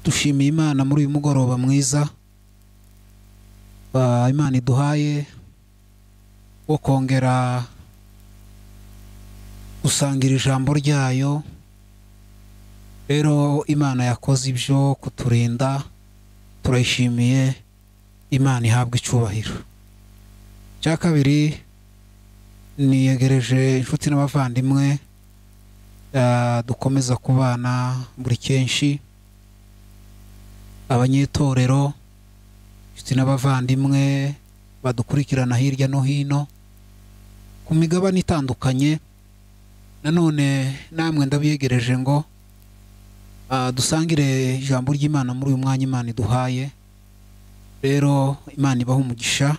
dushimiye imana muri uyu mugoroba mwiza Ah, imana iduhaye wo kongera gusangira ijambo ryayo rero imana yakoze ibyo kuturinda turayishimiye imana ihabwa icyubahiro icya kabiri niyegereje inshuti n'abavandimwe ah, dukomeza kubana buri kenshi abanyetorero inshuti n'abavandimwe badukurikirana hirya no hino ku migabane itandukanye nanone namwe ndabiyegereje ngo ah, dusangire ijambo ry'imana muri uyu mwanya imana iduhaye rero imana ibaha umugisha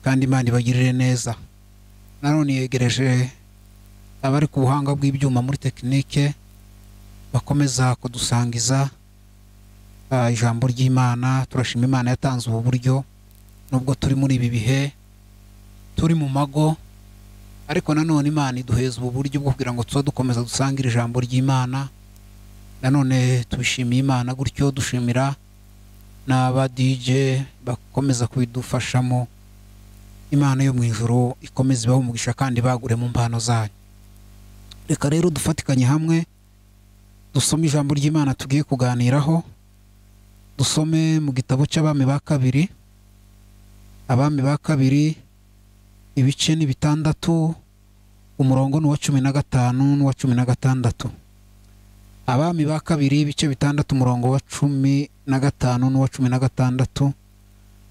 kandi imana ibagirire neza nanone yegereje abari ku buhanga bw'ibyuma muri tekinike bakomeza kudusangiza ah, ijambo ry'imana turashima imana yatanze ubu buryo nubwo turi muri ibi bihe turi mu mago ariko nanone imana iduheza ubu buryo bwo kugira ngo tuba dukomeza dusangire ijambo ry'imana nanone tubishimiye imana gutyo dushimira n'aba DJ bakomeza kubidufashamo imana yo mu ijuru ikomeza ibahe umugisha kandi bagure mu mpano zayo reka rero dufatikanye hamwe dusome ijambo ry'imana tugiye kuganiraho dusome mu gitabo cy'abami ba kabiri abami ba kabiri ibice ni bitandatu umurongo ni uwa cumi na gatanu n'uwa cumi na gatandatu abami ba kabiri ibice bitandatu umurongo wa cumi na gatanu n'uwa cumi na gatandatu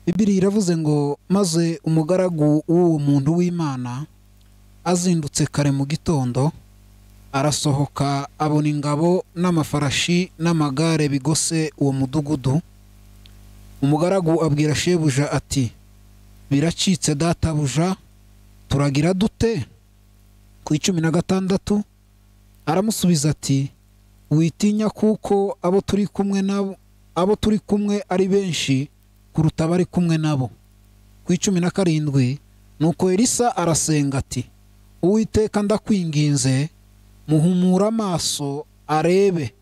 bibiri iravuze ngo maze umugaragu w'uwo muntu w'imana azindutse kare mu gitondo arasohoka abona ingabo n'amafarashi n'amagare bigose uwo mudugudu umugaragu abwira shebuja ati biracitse databuja turagira dute ku icumi na gatandatu aramusubiza ati witinya kuko abo turi kumwe nabo abo turi kumwe ari benshi kuruta abari kumwe nabo ku icumi na karindwi nuko elisa arasenga ati uwiteka ndakwinginze muhumura amaso arebe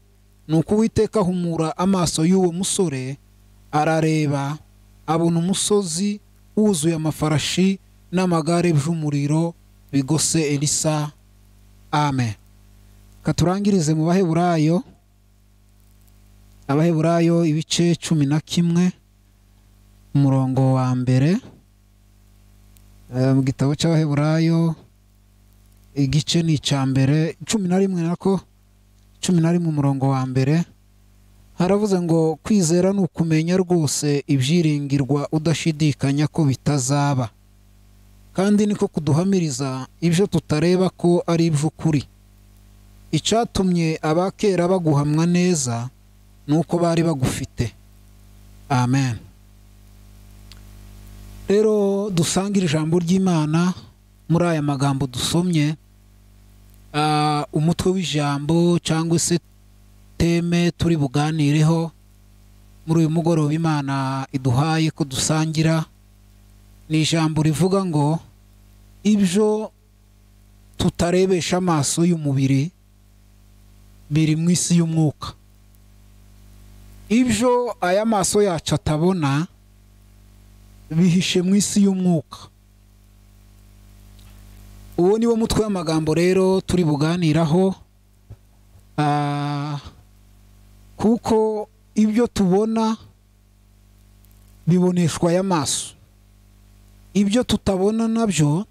nuko uwiteka ahumura amaso y'uwo musore arareba abona umusozi wuzuye amafarashi n'amagare by'umuriro bigose elisa amen katurangirize mu baheburayo abaheburayo ibice cumi na kimwe umurongo wa mbere Eh, mu gitabo cy'abaheburayo igice ni icya mbere cumi na rimwe nako cumi na rimwe umurongo wa mbere haravuze ngo kwizera ni ukumenya rwose ibyiringirwa udashidikanya ko bitazaba kandi niko kuduhamiriza ibyo tutareba ko ari iby'ukuri icyatumye abakera baguhamwa neza ni uko bari bagufite amen rero dusangire ijambo ry'imana muri aya magambo dusomye ah, umutwe w'ijambo cyangwa se teme turi buganireho muri uyu mugoroba imana iduhaye ko dusangira ni ijambo rivuga ngo ibyo tutarebesha amaso y'umubiri biri mu isi y'umwuka ibyo aya maso yacu atabona bihishe mu isi y'umwuka uwo ni wo mutwe w'amagambo rero turi buganiraho Ah, kuko ibyo tubona biboneshwa aya maso ibyo tutabona nabyo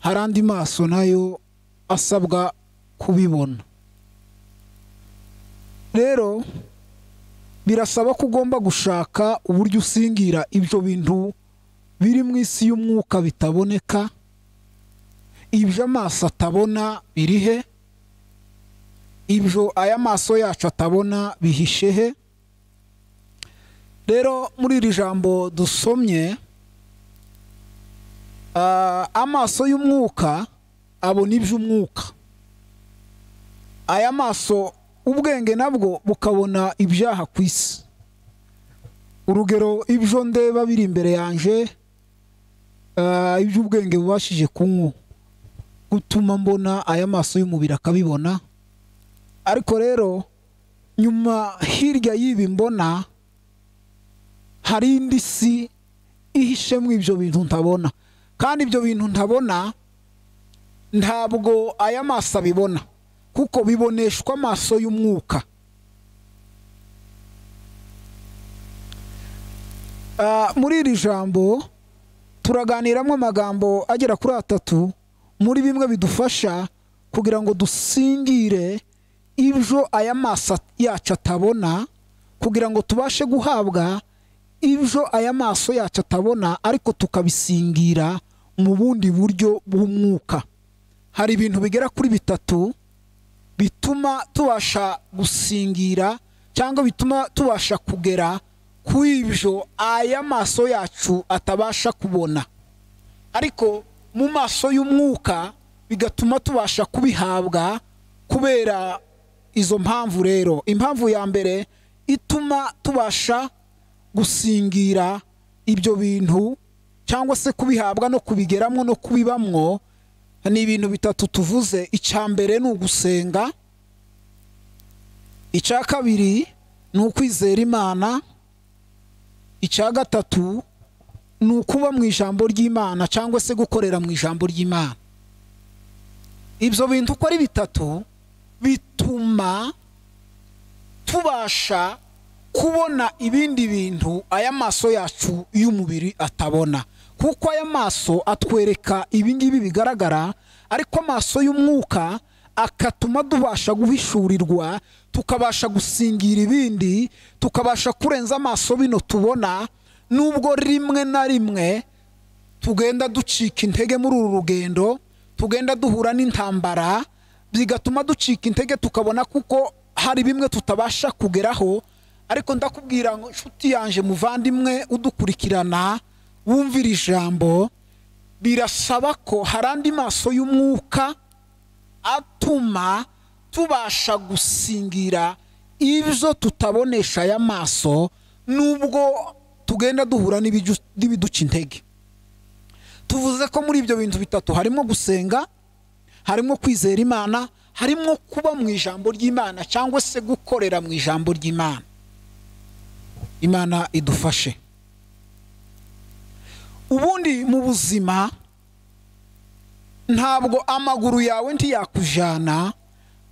hari andi maso nayo asabwa kubibona rero birasaba ko ugomba gushaka uburyo usingira ibyo bintu biri mu isi y'umwuka bitaboneka ibyo amaso atabona biri he ibyo aya maso yacu atabona bihishe he rero muri iri jambo dusomye ah, amaso y'umwuka abona iby'umwuka aya maso ubwenge nabwo bukabona ibyaha ku isi urugero ibyo ndeba biri imbere yanjye ah, iby'ubwenge bubashije kunywa gutuma mbona aya maso y'umubiri akabibona ariko rero nyuma hirya y'ibi mbona hari indi si ihishemo ibyo bintu ntabona kandi ibyo bintu ntabona ntabwo aya maso abibona kuko biboneshwa amaso y'umwuka Ah, muri iri jambo turaganiramo amagambo agera kuri atatu muri bimwe bidufasha kugira ngo dusingire ibyo aya maso at- yacu atabona kugira ngo tubashe guhabwa ibyo aya maso yacu atabona ariko tukabisingira mu bundi buryo bw'umwuka hari ibintu bigera kuri bitatu bituma tubasha gusingira cyangwa bituma tubasha kugera ku ibyo aya maso yacu atabasha kubona ariko mu maso y'umwuka bigatuma tubasha kubihabwa kubera izo mpamvu rero impamvu ya mbere ituma tubasha gusingira ibyo bintu cyangwa se kubihabwa no kubigeramo no kubibamwo ni ibintu bitatu tuvuze icya mbere ni ugusenga icya kabiri ni ukwizera imana icya gatatu ni ukuba mu ijambo ry'imana cyangwa se gukorera mu ijambo ry'imana ibyo bintu uko ari bitatu bituma tubasha kubona ibindi bintu aya maso yacu y'umubiri atabona kuko aya maso atwereka ibingibi bigaragara ariko amaso y'umwuka akatuma tubasha guhishurirwa tukabasha gusingira ibindi tukabasha kurenza amaso bino tubona nubwo rimwe na rimwe tugenda ducika intege muri uru rugendo tugenda duhura n'intambara bigatuma ducika intege tukabona kuko hari bimwe tutabasha kugeraho ariko ndakubwira ngo inshuti yanjye muvandimwe udukurikirana wumvira ijambo birasaba ko hari andi maso y'umwuka atuma tubasha gusingira ibyo tutabonesha aya maso nubwo tugenda duhura n'ibiju- n'ibiduca intege tuvuze ko muri ibyo bintu bitatu harimo gusenga harimo kwizera imana harimo kuba mu ijambo ry'imana cyangwa se gukorera mu ijambo ry'imana imana idufashe ubundi mu buzima ntabwo amaguru yawe ntiyakujyana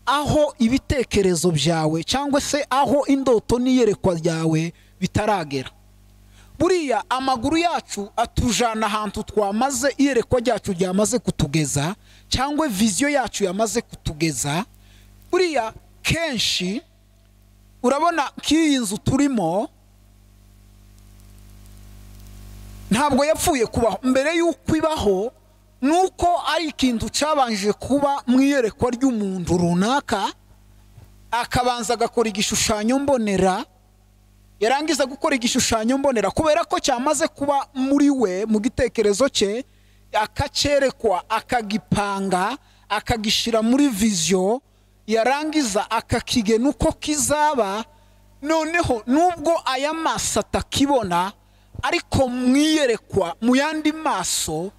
aho ibitekerezo byawe cyangwa se aho indoto n'iyerekwa ryawe bitaragera buriya amaguru yacu atujana ahantu twamaze iyerekwa ryacu ryamaze kutugeza cyangwa viziyo yacu yamaze kutugeza buriya kenshi urabona nk'iyi nzu turimo ntabwo yapfuye kubaho mbere y'uko ibaho ni uko ari ikintu cyabanje kuba mu iyerekwa ry'umuntu runaka akabanza agakora igishushanyo mbonera yarangiza gukora igishushanyo mbonera kubera ko cyamaze kuba muri we mu gitekerezo cye akacyerekwa akagipanga akagishyira muri viziyo yarangiza akakigena uko kizaba noneho nubwo aya maso atakibona ariko mu iyerekwa mu yandi maso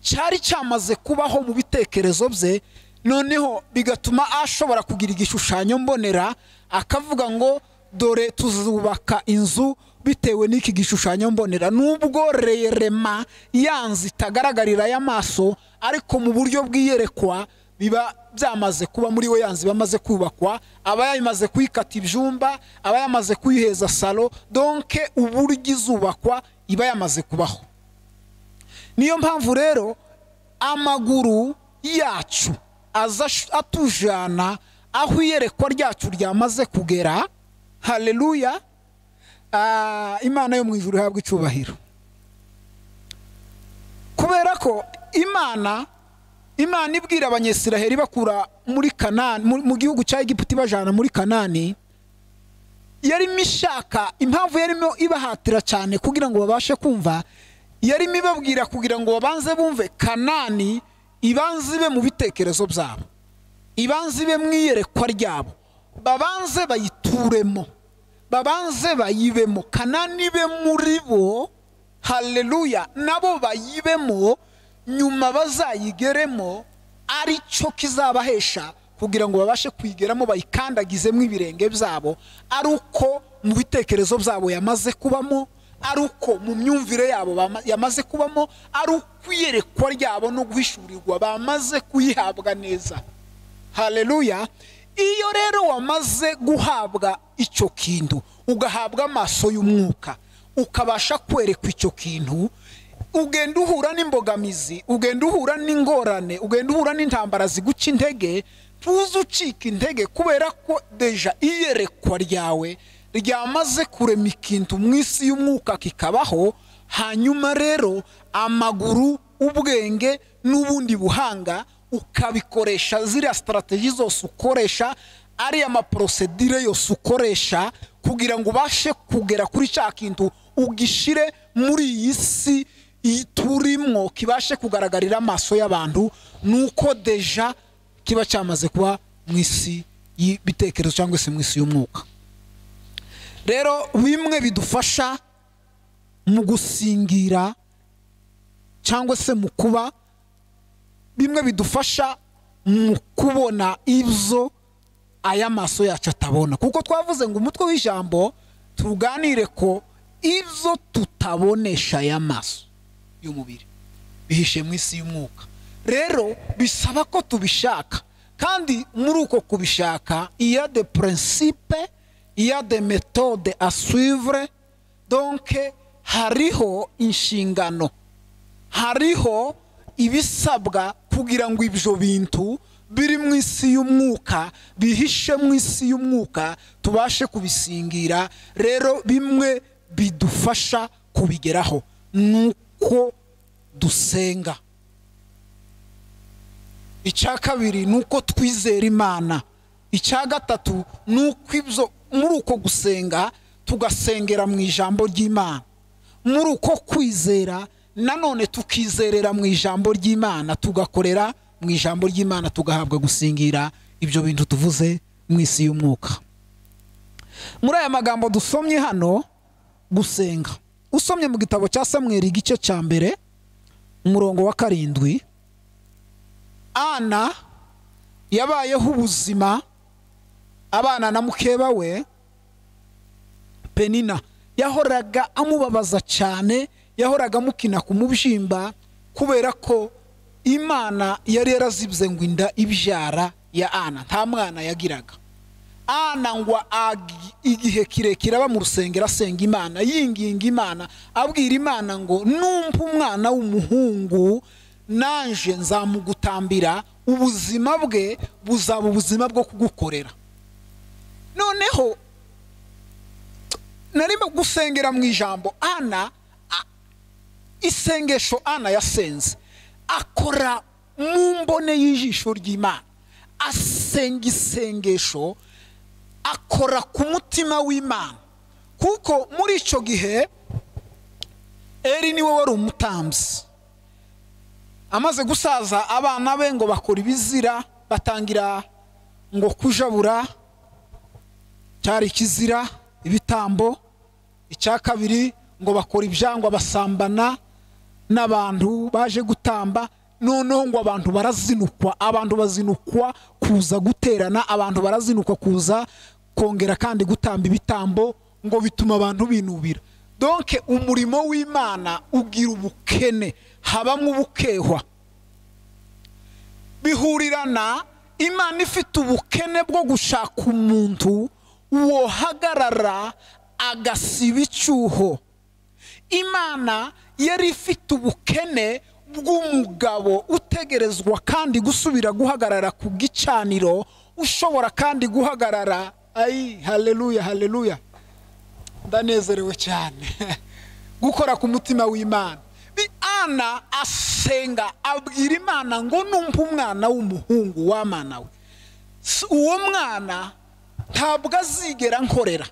cyari cyamaze kubaho mu bitekerezo bye noneho bigatuma ashobora kugira igishushanyo mbonera akavuga ngo dore tuzubaka inzu bitewe n'iki gishushanyo mbonera nubwo rerema yanze itagaragarira y'amaso ariko mu buryo bw'iyerekwa biba byamaze kuba muri we yanze bamaze kubakwa aba yamaze kuyikata ibyumba aba yamaze kuyiheza salo donke uburyo izubakwa iba yamaze kubaho niyo mpamvu rero amaguru yacu aza ash- atujana aho iyerekwa ryacu ryamaze kugera haleluya Ah, imana yo mu ijuru ihabwa icyubahiro kubera ko imana imana ibwira abanyesiraheli ibakura muri kanani mu mu gihugu cya egiputa ibajana muri kanani yarimo ishaka impamvu yarimo ibahatira cyane kugira ngo babashe kumva yarimo ibabwira kugira ngo babanze bumve kanani ibanze ibe mu bitekerezo byabo ibanze ibe mu iyerekwa ryabo babanze bayituremo babanze bayibemo kanani ibe muri bo haleluya nabo bayibemo nyuma bazayigeremo ari cyo kizabahesha kugira ngo babashe kuyigeramo bayikandagizemo ibirenge byabo ari uko mu bitekerezo byabo yamaze kubamo ari uko mu myumvire yabo bama- yamaze kubamo ari ukwiyerekwa ryabo no guhishurirwa bamaze kuyihabwa neza haleluya iyo rero wamaze guhabwa icyo kintu ugahabwa amaso y'umwuka ukabasha kwerekwa icyo kintu ugenda uhura n'imbogamizi ugenda uhura n'ingorane ugenda uhura n'intambara ziguca intege ntuze ucika intege kubera ko deja iyerekwa ryawe ryamaze kurema ikintu mu isi y'umwuka kikabaho hanyuma rero amaguru ubwenge n'ubundi buhanga ukabikoresha ziriya sitarategi zose ukoresha ariya maporosedire yose ukoresha kugira ngo ubashe kugera kuri cya kintu ugishire muri iyi si iyi turimwo kibashe kugaragarira amaso y'abantu nuko deja kiba cyamaze kuba mu isi y'ibitekerezo cyangwa se mu isi y'umwuka rero bimwe bidufasha mu gusingira cyangwa se mu kuba bimwe bidufasha mu kubona ibyo aya maso yacu atabona kuko twavuze ngo umutwe w'ijambo tuganire ko ibyo tutabonesha aya maso y'umubiri bihishe mu isi y'umwuka rero bisaba ko tubishaka kandi muri uko kubishaka iya de principe iya de metode à suivre donke hariho inshingano hariho ibisabwa kugira ngo ibyo bintu biri mu isi y'umwuka bihishe mu isi y'umwuka tubashe kubisingira rero bimwe bidufasha kubigeraho ni uko dusenga icya kabiri ni uko twizera imana icya gatatu ni uko ibyo muri uko gusenga tugasengera mu ijambo ry'imana muri uko kwizera nanone tukizerera mu ijambo ry'imana tugakorera mu ijambo ry'imana tugahabwa gusingira ibyo bintu tuvuze mu isi y'umwuka muri aya magambo dusomye hano gusenga usomye mu gitabo cya samweri igice cya mbere umurongo wa karindwi ana yabayeho ubuzima abana na mukeba we penina yahoraga amubabaza cyane yahoraga amukina ku mubyimba kubera ko imana yari yarazibze ngo inda ibyara ya ana nta mwana yagiraga ana ngo agi- igihe kirekire aba mu rusengero asenga imana yinginga imana abwira imana ngo numva umwana w'umuhungu nanje nzamugutambira ubuzima bwe buzaba ubuzima bwo kugukorera noneho narimo gusengera mu ijambo ana a- isengesho ana yasenze akora mu mbone y'ijisho ry'imana asenga isengesho akora ku mutima w'imana kuko muri icyo gihe eri niwe wari umutambyi amaze gusaza abana be ngo bakora ibizira batangira ngo kujabura cyari ikizira ibitambo icya kabiri ngo bakora ibyangwa basambana n'abantu baje gutamba noneho ngo abantu barazinukwa abantu bazinukwa kuza guterana abantu barazinukwa kuza kongera kandi gutamba ibitambo ngo bituma abantu binubira donke umurimo w'imana ugira ubukene habamo ubukehwa bihurirana imana ifite ubukene bwo gushaka umuntu wohagarara agasiba icyuho imana yari ifite ubukene bw'umugabo utegerezwa kandi gusubira guhagarara ku gicaniro ushobora kandi guhagarara ayi haleluya haleluya ndanezerewe cyane gukora ku mutima w'imana Bi- ana asenga abwira imana ngo numva umwana w'umuhungu w'amana we S- uwo mwana ntabwo azigera nkorera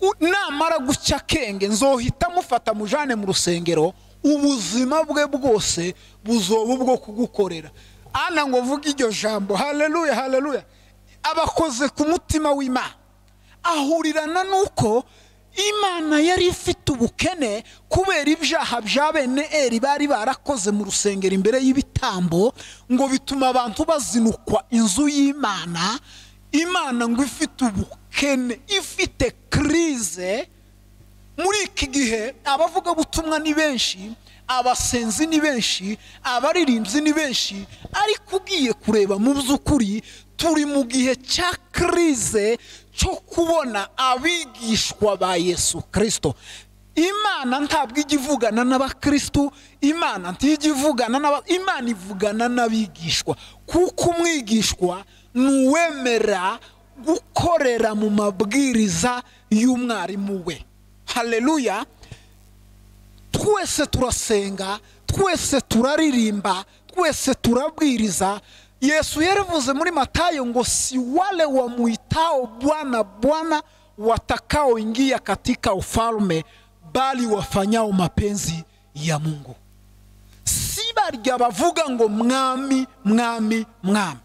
U- namara guca akenge nzohita mufata mujane mu rusengero ubuzima bwe bwose buzoba ubwo kugukorera ana ngo vuga iryo jambo haleluya haleluya abakoze ku mutima w'imana ahurirana n'uko imana yari ifite ubukene kubera ibyaha bya bene eri bari barakoze mu rusengero imbere y'ibitambo ngo bituma abantu bazinukwa inzu y'imana imana ngo ifite ubukene ifite kirize muri iki gihe abavugabutumwa ni benshi abasenzi ni benshi abaririmbyi ni benshi ariko ugiye kureba mu by'ukuri turi mu gihe cya kirize cyo kubona abigishwa ba yesu kirisito imana ntabwo ijya ivugana n'abakirisitu imana ntijya ivugana n'aba imana ivugana n'abigishwa kuko umwigishwa ni uwemera gukorera mu mabwiriza y'umwarimu we hareruya twese turasenga twese turaririmba twese turabwiriza yesu yaravuze muri matayo ngo si wale wamuitao bwana bwana watakaoingia katika ufalme bali wafanyao mapenzi ya mungu si barya bavuga ngo mwami mwami mwami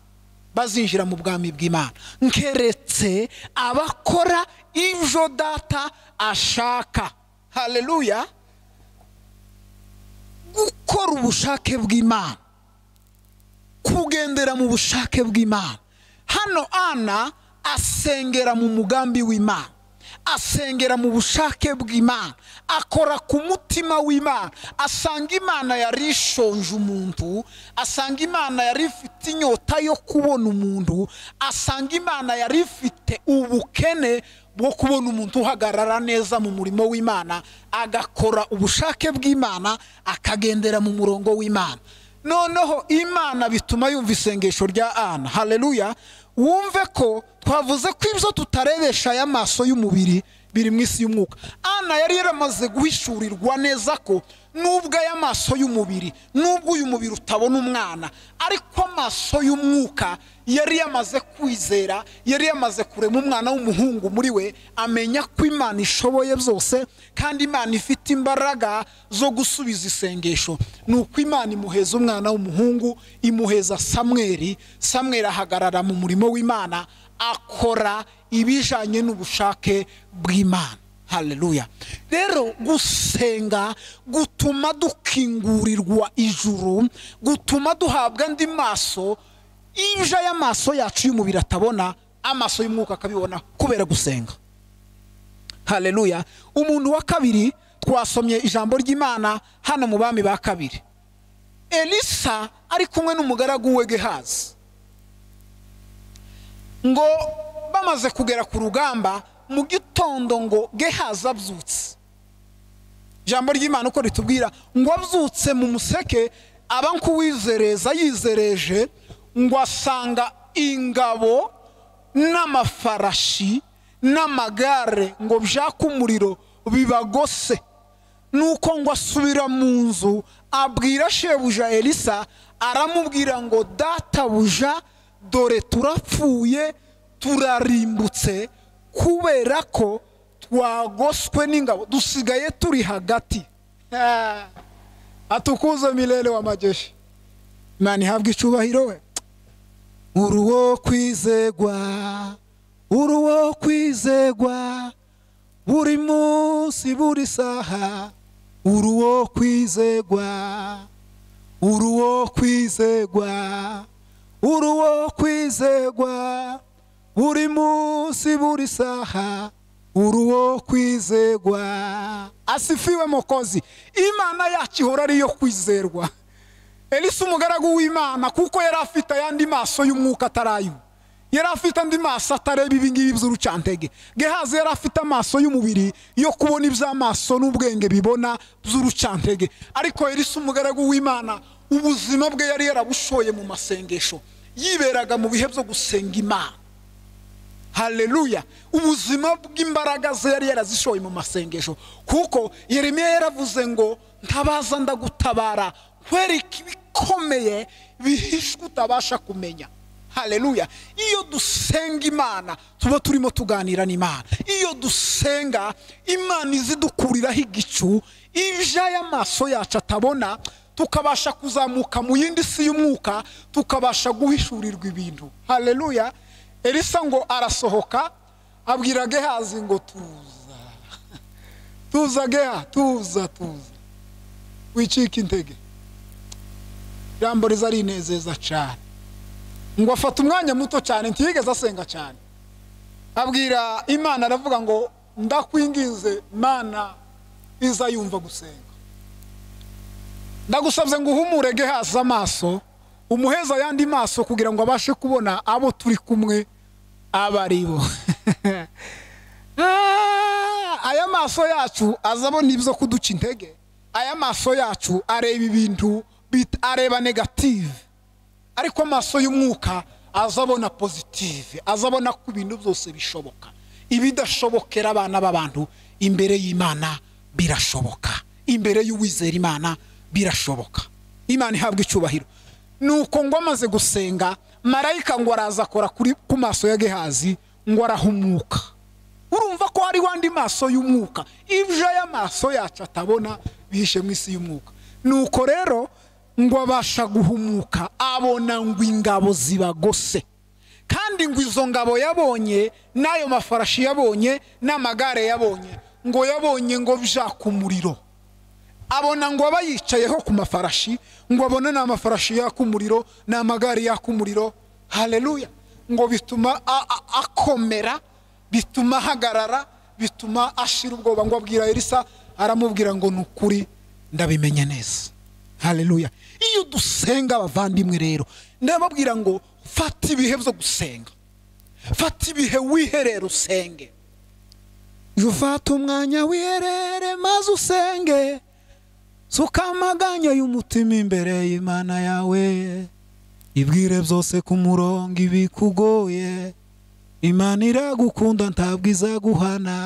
bazinjira mu bwami bw'imana nkeretse abakora ibyo data ashaka hareruya gukora ubushake bw'imana kugendera mu bushake bw'imana hano ana asengera mu mugambi w'imana asengera mu bushake bw'imana akora ku mutima w'imana asanga imana yari ishonje umuntu asanga imana yari ifite inyota yo kubona umuntu asanga imana yari ifite ubukene bwo kubona umuntu uhagarara neza mu murimo w'imana agakora ubushake bw'imana akagendera mu murongo w'imana noneho imana bituma yumva isengesho rya ana hareruya wumve ko twavuze ko ibyo tutarebesha aya maso y'umubiri biri mu isi y'umwuka ana yari yaramaze guhishurirwa neza ko nubwo aya maso y'umubiri nubwo uyu mubiri utabona umwana ariko amaso y'umwuka yari yamaze kwizera yari yamaze kurema umwana w'umuhungu muri we amenya ko imana ishoboye byose kandi imana ifite imbaraga zo gusubiza isengesho ni uko imana imuheza umwana w'umuhungu imuheza samweri samweri ahagarara mu murimo w'imana akora ibijyanye n'ubushake bw'imana hareruya rero gusenga gutuma dukingurirwa ijuru gutuma duhabwa andi maso ibyo y'amaso yacu y'umubiri atabona amaso y'umwuka akabibona kubera gusenga hareruya umuntu wa kabiri twasomye ijambo ry'imana hano mu bami ba kabiri elisa ari kumwe n'umugaragu we gehazi ngo bamaze kugera ku rugamba mu gitondo ngo gehazi abyutse ijambo ry'imana uko ritubwira ngo abyutse mu museke aba nk'uwizereza yizereje ngo asanga ingabo n'amafarashi n'amagare ngo byake umuriro bibagose nuko ngo asubira mu nzu abwira shebuja elisa aramubwira ngo databuja dore turapfuye turarimbutse kubera ko twagoswe n'ingabo dusigaye turi hagati atukuze mirere w'amageshi imana ihabwa icubahiro we uri uwo kwizegwa uri uwo kwizegwa buri munsi buri saha uri uwo kwizegwa uri uwo kwizegwa uri uwo kwizegwa buri munsi buri saha uri uwo kwizerwa asifiwe mukozi imana yacu ihora ariyo kwizerwa elisa umugaragu w'imana kuko yari afite ayandi maso y'umwuka atarayo yari afite andi maso atareba ibingibi by'urucantege gehazi yari afite amaso y'umubiri yo kubona iby'amaso n'ubwenge bibona by'urucantege ariko elisa umugaragu w'imana ubuzima bwe yari yarabushoye mu masengesho yiberaga mu bihe byo gusenga imana hareruya ubuzima bw'imbaraga ze yari yarazishoye mu masengesho kuko Yeremiya yaravuze ngo ntabaza ndagutabara nkwereke ibikomeye bihishwe utabasha kumenya hareruya iyo dusenga imana tuba turimo tuganira n'imana iyo dusenga imana izidukuriraho igicu iby'ay'amaso yacu atabona tukabasha kuzamuka mu yindi si y'umwuka tukabasha guhishurirwa ibintu hareruya elisa ngo arasohoka abwira gehazi ngo tuza tuza geha tuza tuza wicike intege ijambo riza rinezeza cyane ngo afata umwanya muto cyane ntiyigeze asenga cyane abwira imana aravuga ngo ndakwinginze mana iza yumva gusenga ndagusabye ngo uhumure gehaza amaso umuheza ayandi maso kugira ngo abashe kubona abo turi kumwe aba ari bo Ah, aya maso yacu azabona ibyo kuduca intege aya maso yacu areba ibintu bit- areba negative ariko amaso y'umwuka azabona positive azabona ko ibintu byose bishoboka ibidashobokera abana b'abantu imbere y'imana birashoboka imbere y'uwizera imana birashoboka imana ihabwa icyubahiro nuko ngo amaze gusenga marayika ngo araza akora kuri- ku maso ya gehazi ngo arahumuka urumva ko hari wandi maso y'umwuka ibyo aya maso yacu atabona bihishe mu isi y'umwuka nuko rero ngo abasha guhumuka abona ngo ingabo zibagose kandi ngo izo ngabo yabonye n'ayo mafarashi yabonye n'amagare yabonye ngo yabonye ngo byaka umuriro abona ngo aba yicayeho ku mafarashi ngo abone ni amafarashi yaka umuriro ni amagare yaka umuriro haleluya ngo bituma a- a- akomera bituma ahagarara bituma ashira ubwoba ngo abwira elisa aramubwira ngo ni ukuri ndabimenye neza haleluya iyo dusenga abavandimwe rero ndababwira ngo fata ibihe byo gusenga fata ibihe wiherera usenge jya ufata umwanya wiherere maze usenge suka amaganya y'umutima imbere y'imana yawe ibwire byose ku murongo ibikugoye imana iragukunda ntabwo izaguhana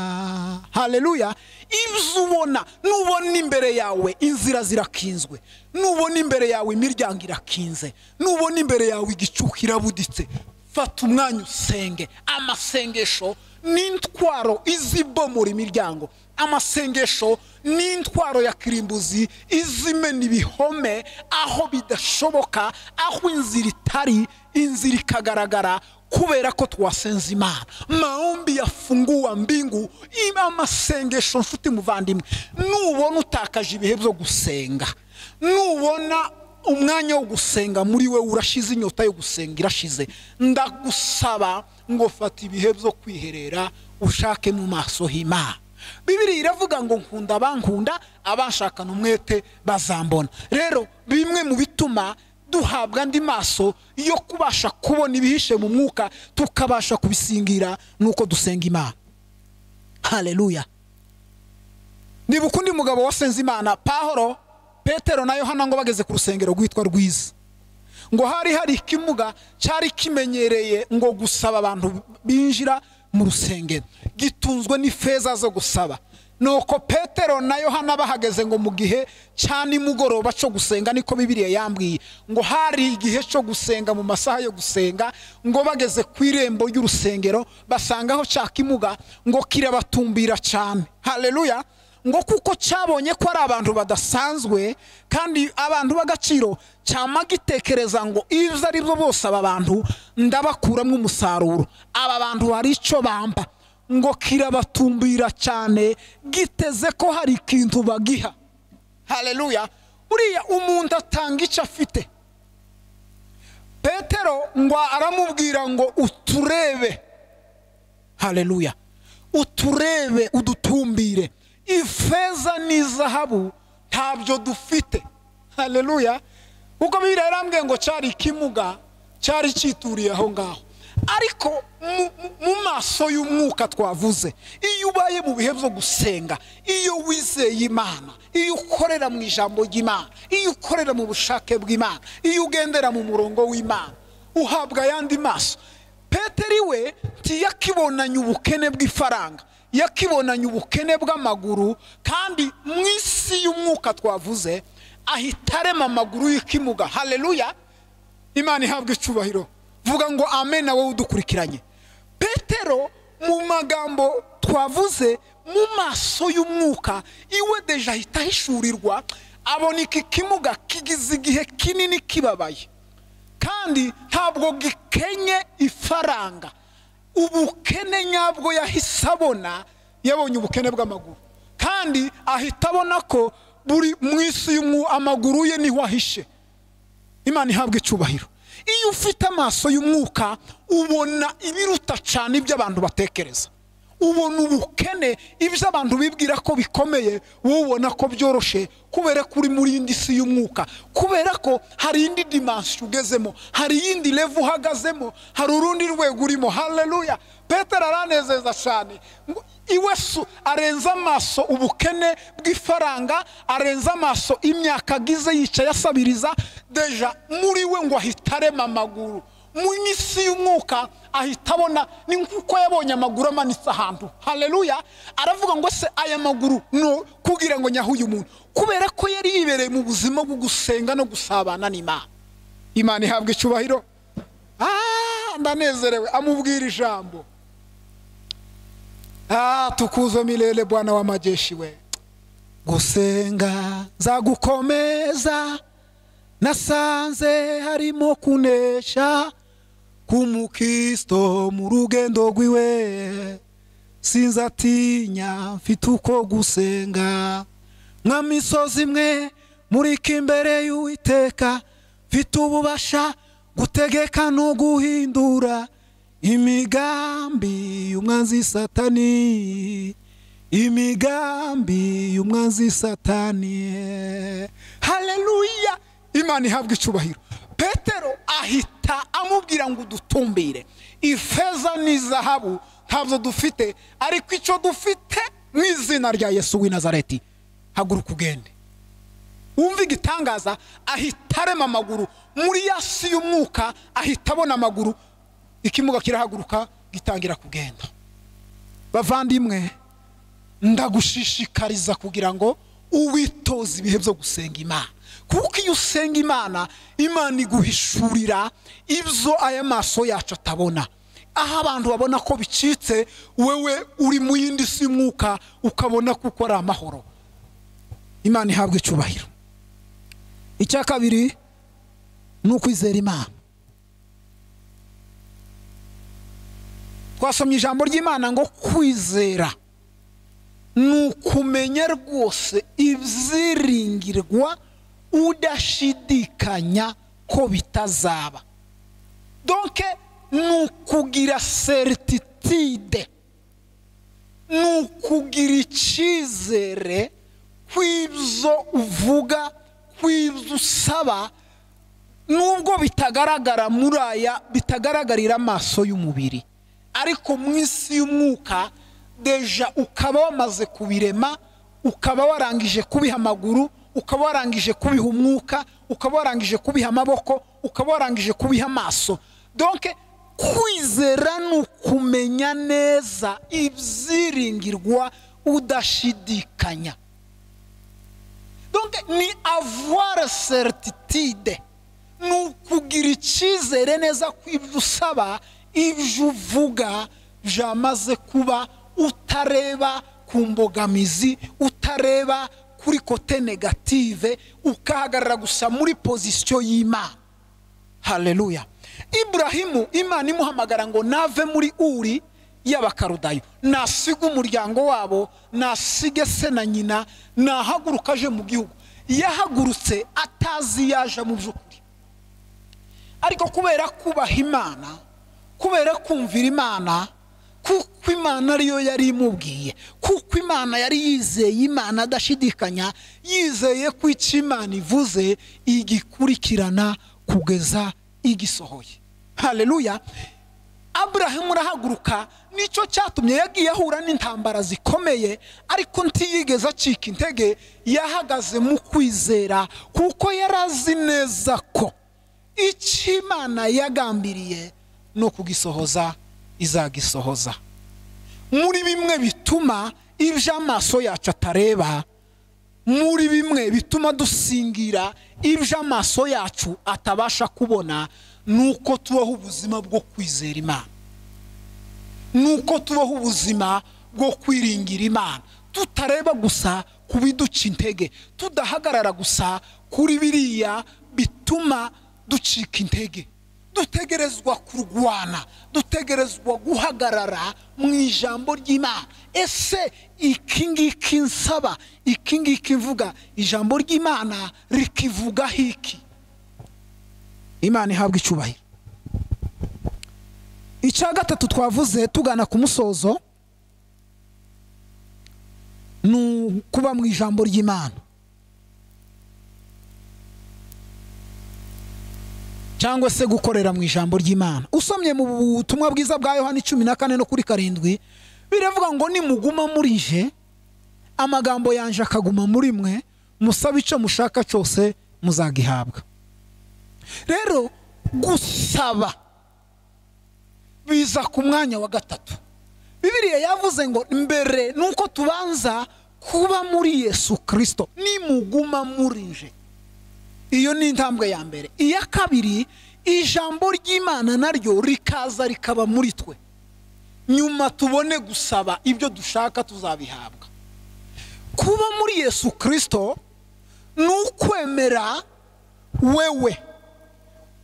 haleluya ibyo ubona nubona imbere yawe inzira zirakinzwe nubona imbere yawe imiryango irakinze nubona imbere yawe igicuku kirabuditse fata umwanya usenge amasengesho n'intwaro izibomora imiryango amasengesho n'intwaro ya kirimbuzi izimena ibihome aho bidashoboka aho inzira itari inzira ikagaragara kubera ko twasenze imana maombi yafungua mbingu ima amasengesho nshuti muvandimwe nubona utakaje ibihe byo gusenga nubona umwanya wo gusenga muri we urashize inyota yo gusenga irashize ndagusaba ngo fata ibihe byo kwiherera ushake mu maso h'imana bibiri iravuga ngo nkunda abankunda abashakana umwete bazambona rero bimwe mu bituma duhabwa andi maso yo kubasha kubona ibihishe mu mwuka tukabasha kubisingira nuko dusenga imana haleluya niba ukundi mugabo wasenze imana pahoro petero na yohana ngo bageze ku rusengero rwitwa rwiza ngo hari hari ikimuga cyari kimenyereye ngo gusaba abantu binjira mu rusengero gitunzwe n'ifeza zo gusaba nuko petero na yohana bahageze ngo mu gihe cya nimugoroba cyo gusenga niko bibiriya yambwiye ngo hari igihe cyo gusenga mu masaha yo gusenga ngo bageze ku irembo ry'urusengero basangaho cya kimuga ngo kirabatumbira cyane haleluya ngo kuko cyabonye ko ari abantu badasanzwe kandi abantu b'agaciro cyama gitekereza ngo ibyo ari byo bose aba bantu ndabakuramo umusaruro aba bantu hari icyo bamba ngo kirabatumbira cyane giteze ko hari ikintu bagiha haleluya uriya umuntu atanga icyo afite petero ngo aramubwira ngo uturebe haleluya uturebe udutumbire ifeza n'izahabu ntabyo dufite haleluya kuko bibiliya yarambwiye ngo cyari ikimuga cyari cyituriye aho ngaho ariko mu- mu- mu maso y'umwuka twavuze iyo ubaye mu bihe byo gusenga iyo wizeye imana iyo ukorera mu ijambo ry'imana iyo ukorera mu bushake bw'imana iyo ugendera mu murongo w'imana uhabwa ayandi maso peteri we ntiyakibonanye ubukene bw'ifaranga yakibonanye ubukene bw'amaguru kandi mu isi y'umwuka twavuze ahita arema amaguru y'ikimuga haleluya imana ihabwa icyubahiro vuga ngo amen nawe udukurikiranye petero mu magambo twavuze mu maso y'umwuka iwe deje ahita ahishurirwa abona iki kimuga kigize igihe kinini kibabaye kandi ntabwo gikenye ifaranga ubukene nyabwo yahise abona yabonye ubukene bw'amaguru kandi kandi ahita abona ko buri mu isi y'umwu amaguru ye niho ahishe imana ihabwa icyubahiro iyo ufite amaso y'umwuka ubona ibiruta cyane ibyo abantu batekereza ubona ubukene ibyo abantu bibwira ko bikomeye wowe ubona ko byoroshye kubera ko uri muri indi si y'umwuka kubera ko hari indi dimansiyo ugezemo hari iyindi revu uhagazemo hari urundi rwego urimo hareruya petero aranezeza cyane ngo iwe su arenza amaso ubukene bw'ifaranga arenza amaso imyaka agize yicaye asabiriza deja muri we ngo ahita arema amaguru mu isi y'umwuka ahita abona ni nk'uko yabonye amaguru amanitse ahantu hareruya aravuga ngo se aya maguru no kugira ngo nyahuye umuntu kubera ko yari yibereye mu buzima bwo gusenga no gusabana n'imana imana ihabwa icyubahiro Ah, ndanezerewe amubwira ijambo Ah, tukuzo milele bwana w'amajeshi we gusenga nzagukomeza nasanze harimo kunesha k'umukristo mu rugendo rw'iwe sinzatinya mfite uko gusenga nka misozi imwe muri ko imbere y'uwiteka mfite ububasha gutegeka no guhindura imigambi y'umwanzi satani imigambi y'umwanzi satani haleluya imana ihabwa icyubahiro petero ahita amubwira ngo udutumbire ifeza n'izahabu ntabyo dufite ariko icyo dufite mu izina rya yesu w'i nazareti haguruka ugende wumva igitangaza ahita arema amaguru muri ya si y'umwuka ahita abona amaguru ikimuga kirahaguruka gitangira kugenda bavandimwe ndagushishikariza kugira ngo uwitoze ibihe byo gusenga imana kuko iyo usenga imana imana iguhishurira ibyo aya maso yacu atabona aho abantu babona ko bicitse wewe uri mu yindi si y'umwuka ukabona ko ukora amahoro imana ihabwa icyubahiro icya kabiri ni ukwizera imana twasomye ijambo ry'imana ngo kwizera ni ukumenya rwose ibyiringirwa udashidikanya ko bitazaba donke ni ukugira serititide ni ukugira icyizere kw'ibyo uvuga kw'ibyo usaba nubwo bitagaragara muri aya bitagaragarira amaso y'umubiri ariko mu isi y'umwuka deja ukaba wamaze kubirema ukaba warangije kubiha amaguru ukaba warangije kubiha umwuka ukaba warangije kubiha amaboko ukaba warangije kubiha amaso donke kwizera ni ukumenya neza ibyiringirwa udashidikanya donke ni avuware serititide ni ukugira icyizere neza ko ibyo usaba ibyo uvuga byamaze kuba utareba ku mbogamizi utareba kuri kote negative ukahagarara gusa muri pozisiyo y'imana hareruya iburahimu imana imuhamagara ngo nave muri uri y'abakarudayo nasiga umuryango wabo nasige se na nyina nahaguruka aje mu gihugu yahagurutse atazi yaje mu by'ukuri ariko kubera kubaha imana kubera kumvira imana kuko imana ariyo yari imubwiye kuko imana yari yizeye imana adashidikanya yizeye ko icyo imana ivuze igikurikirana kugeza igisohoye hareruya aburahamu urahaguruka nicyo cyatumye yagiye ahura n'intambara zikomeye ariko ntiyigeze acika intege yahagaze mu kwizera kuko yari azi neza ko icyo imana yagambiriye ni ukugisohoza izagisohoza muri bimwe bituma ibyo amaso yacu atareba muri bimwe bituma dusingira ibyo amaso yacu atabasha kubona ni uko tubaho ubuzima bwo kwizera imana ni uko tubaho ubuzima bwo kwiringira imana tutareba gusa ku biduca intege tudahagarara gusa kuri biriya bituma ducika intege dutegerezwa kurwana dutegerezwa guhagarara mu ijambo ry'imana ese iki ngiki nsaba iki ngiki mvuga ijambo ry'imana rikivugaho iki imana ihabwa icyubahiro icya gatatu twavuze tugana ku musozo ni ukuba mu ijambo ry'imana cyangwa se gukorera mu ijambo ry'imana usomye mu butumwa bwiza bwa yohani cumi na kane no kuri karindwi biravuga ngo nimuguma muri je amagambo yanjye akaguma muri mwe musabe icyo mushaka cyose muzagihabwa rero gusaba biza ku mwanya wa gatatu bibiriya yavuze ngo mbere ni uko tubanza kuba muri yesu kirisito nimuguma muri je iyo ni intambwe ya mbere iya kabiri ijambo ry'imana naryo rikaza rikaba muri twe nyuma tubone gusaba ibyo dushaka tuzabihabwa kuba muri yesu kirisito ni ukwemera wewe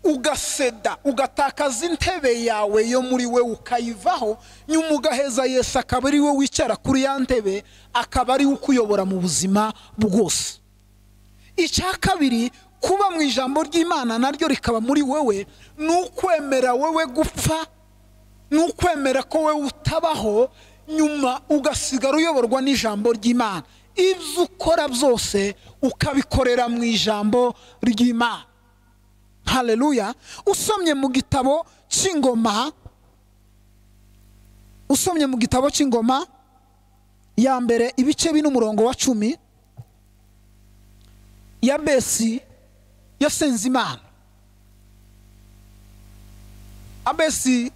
ugaseda ugatakaza intebe yawe yo muri we ukayivaho nyuma ugaheza yesu akaba ari we wicara kuri ya ntebe akaba ari we ukuyobora mu buzima bwose icya kabiri kuba mu ijambo ry'imana naryo rikaba muri wowe ni ukwemera wowe gupfa ni ukwemera ko wowe utabaho nyuma ugasigara uyoborwa n'ijambo ry'imana ibyo ukora byose ukabikorera mu ijambo ry'imana hareruya usomye mu gitabo cy'ingoma usomye mu gitabo cy'ingoma ya mbere ibice bine umurongo wa cumi ya besi yasenze imana abesi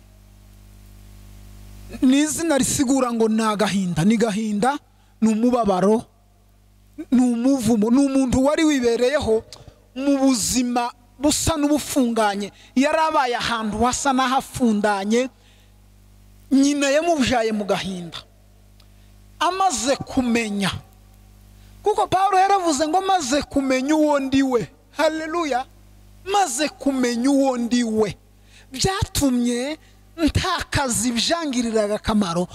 ni izina risigura ngo ni agahinda ni gahinda ni umubabaro ni umuvumo ni umuntu wari wibereyeho mu buzima busa n'ubufunganye yari abaye ahantu hasa n'ahafundanye nyina yamubyaye mu gahinda amaze kumenya kuko paul yaravuze ngo maze kumenya uwo ndi we hareruya maze kumenya uwo ndi we byatumye ntakazi ibyangiriraga akamaro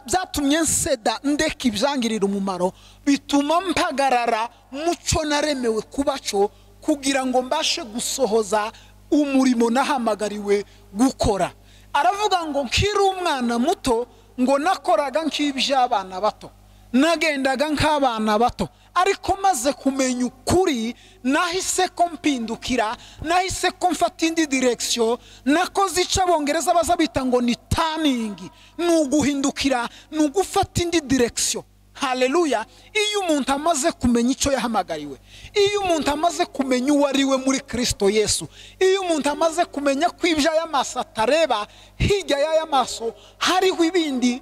byatumye nseda ndeka ibyangirira umumaro bituma mpagarara muco naremewe kuba cyo kugira ngo mbashe gusohoza umurimo nahamagariwe gukora aravuga ngo nkiri umwana muto ngo nakoraga nk'iby'abana bato nagendaga nk'abana bato ariko maze kumenya ukuri nahise ko mpindukira nahise ko mfata indi direkisiyo nakoze icyo abongereza baza bita ngo ni taningi ni uguhindukira ni ugufata indi direkisiyo hareruya iyo umuntu amaze kumenya icyo yahamagariwe iyo umuntu amaze kumenya uwo ari we muri kirisito yesu iyo umuntu amaze kumenya ko ibyo aya maso atareba hirya y'aya maso hariho ibindi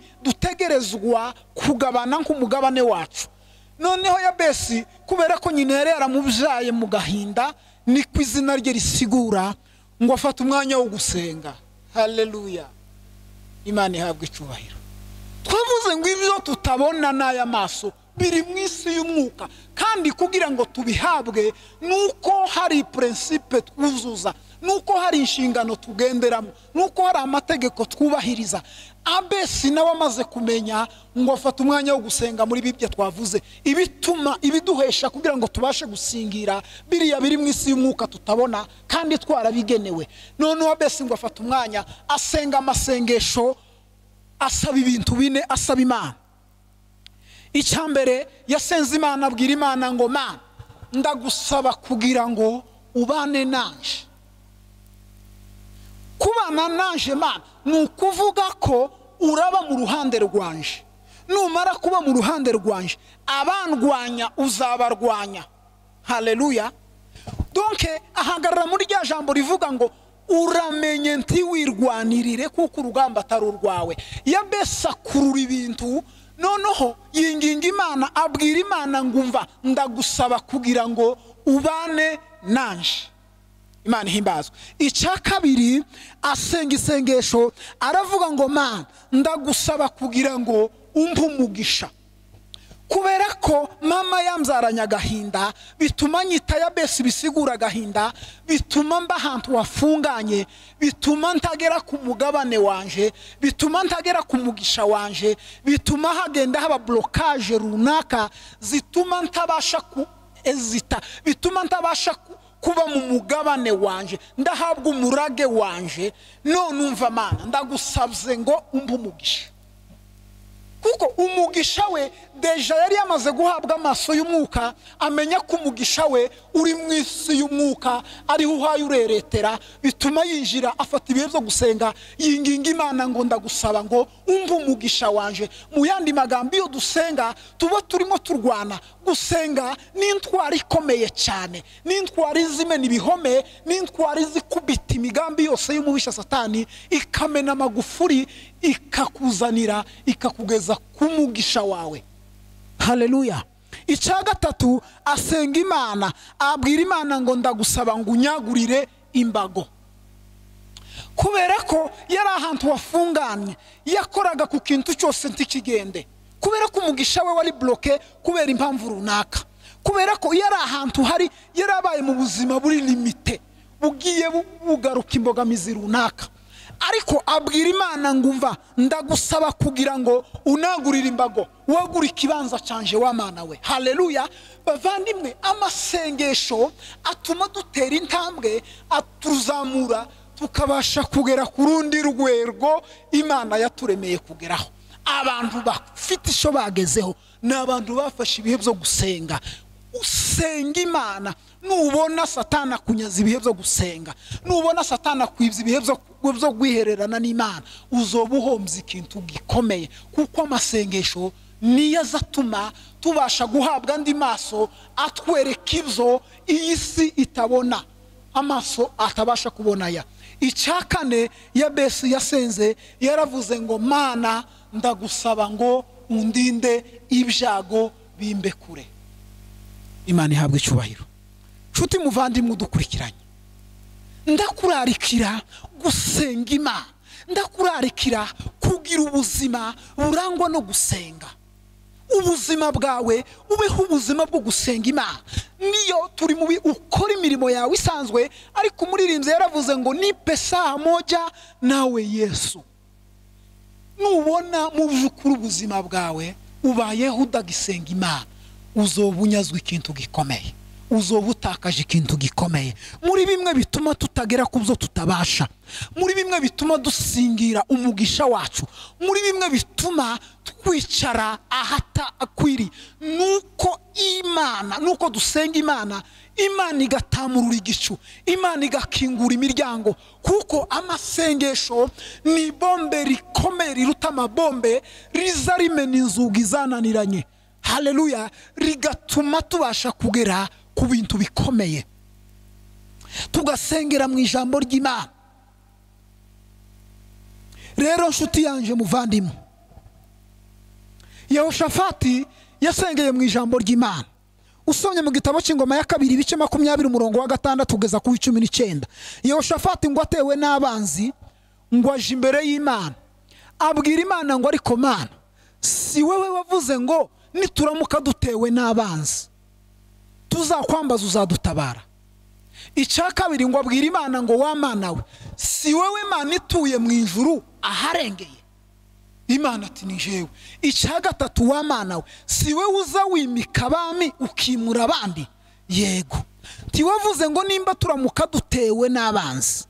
dutegerezwa kugabana nk'umugabane wacu noneho ya besi kubera ko nyina yari yaramubyaye mu gahinda niko izina rye risigura ngo afate umwanya wo gusenga hareruya imana ihabwa icyubahiro twavuze ngo ibyo tutabona n'aya maso biri mu isi y'umwuka kandi kugira ngo tubihabwe ni uko hari purinsipe twuzuza ni uko hari inshingano tugenderamo ni uko hari amategeko twubahiriza abesi nawe amaze kumenya ngo afate umwanya wo gusenga muri bibyo twavuze ibituma ibiduhesha kugira ngo tubashe gusingira biriya biri mu isi y'umwuka tutabona kandi twarabigenewe noneho abesi ngo afate umwanya asenga amasengesho asaba ibintu bine asaba imana icya mbere yasenze imana abwira imana ngo mana ndagusaba kugira ngo ubane nanje kubana nanje mana ni ukuvuga ko uraba mu ruhande rwanje numara kuba mu ruhande rwanje abandwanya uzabarwanya hareruya donke ahagarara muri rya jambo rivuga ngo uramenye ntiwirwanirire kuko urugamba atari urwawe yabesa akurura ibintu noneho yinginga imana abwira imana ngo umva ndagusaba kugira ngo ubane nanje imana ihimbazwe icya kabiri asenga isengesho aravuga ngo mana ndagusaba kugira ngo umve umugisha kubera ko mama yamzaranye agahinda bituma nyita ya besi bisigura agahinda bituma mba ahantu wafunganye bituma ntagera ku mugabane wanje bituma ntagera ku mugisha wanje bituma hagenda haba borokaje runaka zituma ntabasha ku ezita bituma ntabasha ku kuba mu mugabane wanje ndahabwa umurage wanje none umva amana ndagusabye ngo umbe umugisha kuko umugisha we deja yari yamaze guhabwa amaso y'umwuka amenya ko umugisha we uri mu isi y'umwuka ariho uhaye ureretera bituma yinjira afata ibihe byo gusenga yinginga imana ngo ndagusaba ngo umve umugisha wanje mu yandi magambo iyo dusenga tuba turimo turwana gusenga ni intwara ikomeye cyane ni intwara izimena ibihome ni intwara izikubita imigambi yose y'umubisha satani ikamena amagufuri ikakuzanira ikakugeza ku mugisha wawe haleluya icya gatatu asenga imana abwira imana ngo ndagusaba ngo unyagurire imbago kubera ko yari ahantu wafunganye yakoraga ku kintu cyose ntikigende kubera ko umugisha we wari buroke kubera impamvu runaka kubera ko iyo ari ahantu hari yari abaye mu buzima buri limite bugiye bugaruka imbogamizi runaka ariko abwira imana ngo umva ndagusaba kugira ngo unagurire imbago wagura ikibanza cyanje w'amana we haleluya bavandimwe amasengesho atuma dutera intambwe atuzamura tukabasha kugera ku rundi rwego imana yaturemeye kugeraho abantu bafite icyo bagezeho ni abantu bafashe ibihe byo gusenga usenga imana nubona satana kunyaza ibihe byo gusenga nubona satana kwibya ibihe byo guhererana n'imana uzoba uhombye ikintu gikomeye kuko amasengesho niyo aza atuma tubasha guhabwa andi maso atwereka ibyo iyi si itabona amaso atabasha kubona ya icya kane ya besi yasenze yaravuze ngo mana ndagusaba ngo undinde ibyago bimbe kure imana ihabwa icyubahiro nshuti muvandimwe udukurikiranye ndakurarikira gusenga imana ndakurarikira kugira ubuzima burangwa no gusenga ubuzima bwawe ubeho ubuzima bwo gusenga imana niyo turi mubi ukora imirimo yawe isanzwe ariko umuririmbyi yaravuze ngo ni pesa moja nawe yesu nubona mu by'ukuri ubuzima bwawe ubayeho udagisenga imana uzoba unyazwa ikintu gikomeye uzoba utakaje ikintu gikomeye muri bimwe bituma tutagera ku byo tutabasha muri bimwe bituma dusingira umugisha wacu muri bimwe bituma twicara ahatakwiri nuko imana nuko dusenga imana imana igatamurura igicu imana igakingura imiryango kuko amasengesho ni bombe rikomeye riruta amabombe riza rimena inzugi zananiranye haleluya rigatuma tubasha kugera ku bintu bikomeye tugasengera mu ijambo ry'imana rero nshuti yanjye muvandimwe yehoshafati yasengeye mu ijambo ry'imana usomye mu gitabo cy'ingoma ya kabiri ibice makumyabiri umurongo wa gatandatu kugeza ku w'icumi n'icyenda yehoshafati ngo atewe n'abanzi ngo aje imbere y'imana abwira imana ngo ariko mana si wowe wavuze ngo nituramuka dutewe n'abanzi tuzakwambaza uzadutabara icya kabiri ngo abwire imana ngo wamana we si wowe mana ituye mu ijuru aharengeye imana ati ni jewe icya gatatu wamana we si wowe uza wimika abami ukimura abandi yego ntiwavuze ngo nimba turamuka dutewe n'abanzi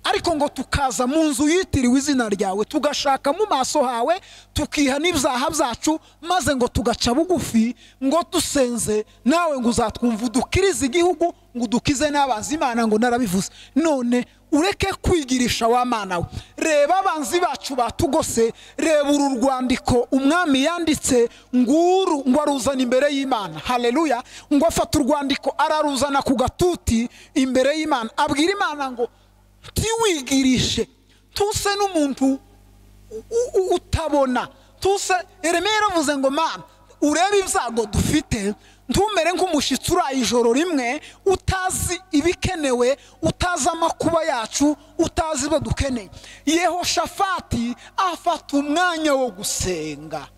ariko ngo tukaza mu nzu yitiriwe izina ryawe tugashaka mu maso hawe tukiha n'ibyaha byacu maze ngo tugaca bugufi ngo dusenze nawe ngo uzatwumva udukirize igihugu ngo udukize n'abanzi imana ngo narabivuze none ureke kwigirisha wa mana we reba abanzi bacu batugose reba uru rwandiko umwami yanditse nguru ngo aruzane imbere y'imana haleluya ngo afata urwandiko araruzana ku gatuti imbere y'imana abwira imana ngo ntiwigirishe tuse n'umuntu utabona tuse Yeremiya yaravuze ngo mama urebe ibyago dufite ntumere nk'umushyitsi uraye ijoro rimwe utazi ibikenewe utazi amakuba yacu utazi ibyo dukeneye yehoshafati afata umwanya wo gusenga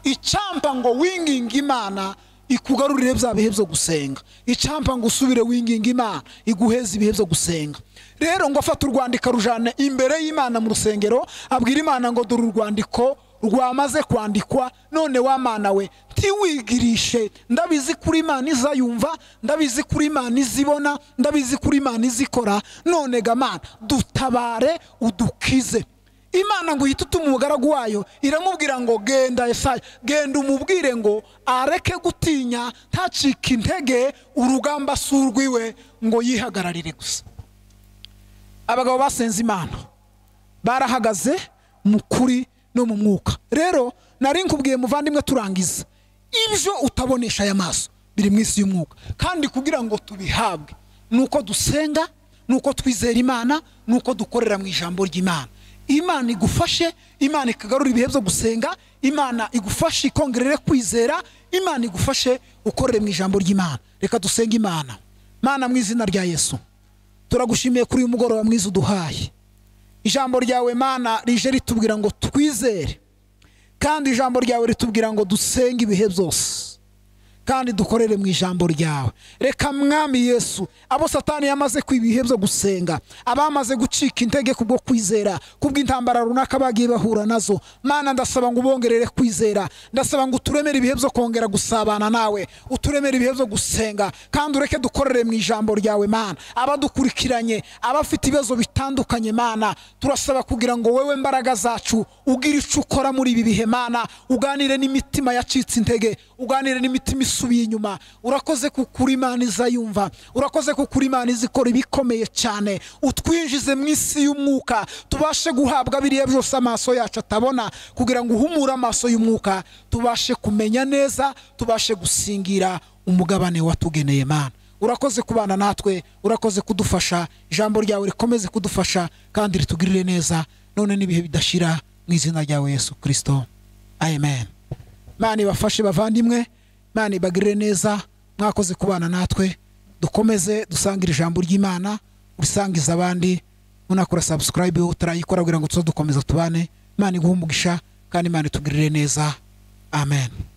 icyampa ngo winginge imana ikugarurire bya bihe byo gusenga icyampa ngo usubire winginga imana iguheze ibihe byo gusenga rero ngo afate urwandiko arujyane imbere y'imana mu rusengero abwira imana ngo dore urwandiko rwamaze kwandikwa none wa mana we ntiwigirishe ndabizi kuri imana izayumva ndabizi kuri imana izibona ndabizi kuri imana izikora none gamana dutabare udukize imana ngo uhite utuma umugaragu wayo iramubwira ngo genda esaya genda umubwire ngo areke gutinya ntacike intege urugamba si urwiwe ngo yihagararire gusa abagabo basenze imana barahagaze mu kuri no mu mwuka rero nari nkubwiye muvandimwe turangiza ibyo utabonesha aya maso biri mu isi y'umwuka kandi kugira ngo tubihabwe ni uko dusenga ni uko twizera imana ni uko dukorera mu ijambo ry'imana imana igufashe imana ikagarura ibihe byo gusenga imana igufashe ikongerere kwizera imana igufashe ukorere mu ijambo ry'imana reka dusenge imana mana mu izina rya yesu turagushimiye kuri uyu mugoroba mwiza uduhaye ijambo ryawe mana rije ritubwira ngo twizere kandi ijambo ryawe ritubwira ngo dusenge ibihe byose kandi dukorere mu ijambo ryawe reka mwami yesu abo satani yamaze kwiba ibihe byo gusenga abamaze gucika intege kubwo kwizera kubw'intambara runaka bagiye bahura nazo mana ndasaba ngo ubongerere kwizera ndasaba ngo uturemere ibihe byo kongera gusabana nawe uturemere ibihe byo gusenga kandi ureke dukorere mu ijambo ryawe mana abadukurikiranye abafite ibibazo bitandukanye mana turasaba kugira ngo wewe mbaraga zacu ugire icyo ukora muri ibi bihe mana uganire n'imitima yacitse intege uganire n'imitima isubiye inyuma urakoze kukuri imana izayumva urakoze kukuri imana izikora ibikomeye cyane utwinjize mu isi y'umwuka tubashe guhabwa biriya byose amaso yacu atabona kugira ngo uhumure amaso y'umwuka tubashe kumenya neza tubashe gusingira umugabane watugeneye mana urakoze kubana natwe urakoze kudufasha ijambo ryawe rikomeze kudufasha kandi ritugirire neza none n'ibihe bidashira mu izina ryawe yesu kirisito amen mana ibafashe bavandimwe imana ibagirire neza mwakoze kubana natwe dukomeze dusangire ijambo ry'imana urisangiza abandi munakora sabusikarayibe utarayikora kugira ngo tuze dukomeza tubane imana iguhe umugisha kandi imana itugirire neza amen